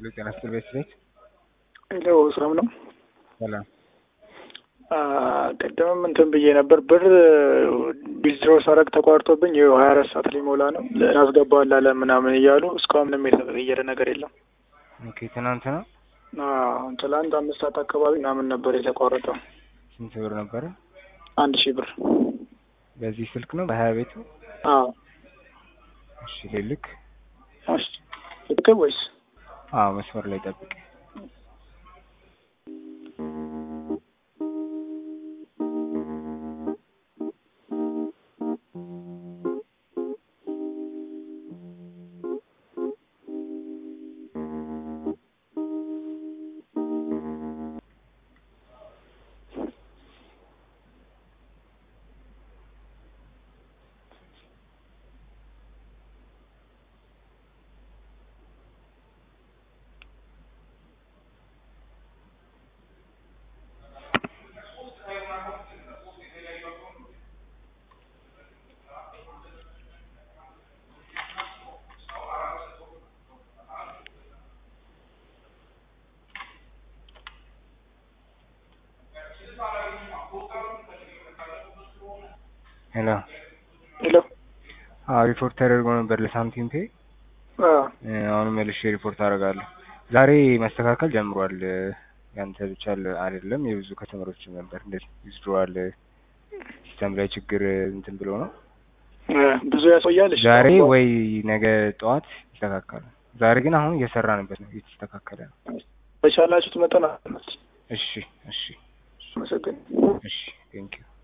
ሄሎ ጤና ይስጥልኝ ቤት ሄሎ ሰላም ነው። ሰላም ቅድምም እንትን ብዬ ነበር ብር ዊዝድሮ ሳረግ ተቋርጦብኝ ይኸው ሀያ አራት ሰዓት ሊሞላ ነው እናስገባዋለን አለ ምናምን እያሉ እስካሁን ምንም የተቀየረ ነገር የለም። ኦኬ ትናንት ነው አዎ፣ ትላንት አምስት ሰዓት አካባቢ ምናምን ነበር የተቋረጠው። ስንት ብር ነበረ? አንድ ሺህ ብር በዚህ ስልክ ነው በሀያ ቤቱ? አዎ። እሺ ልልክ። እሺ ልክ ወይስ አዎ መስመር ላይ ጠብቅ። ሄሎ ሄሎ አዎ ሪፖርት ተደርጎ ነበር ለሳምቲም ፔ አዎ አሁንም መልሼ ሪፖርት አደርጋለሁ። ዛሬ መስተካከል ጀምሯል። ያንተ ብቻ አይደለም የብዙ ከተመሮችም ነበር እንደዚህ ዊዝድሮዋል ሲስተም ላይ ችግር እንትን ብሎ ነው። ብዙ ያቆያል። እሺ ዛሬ ወይ ነገ ጠዋት ይስተካከላል። ዛሬ ግን አሁን እየሰራንበት ነው፣ እየተስተካከለ ነው። በቻላችሁት መጠን አመት እሺ እሺ አመሰግን እሺ ቴንኪው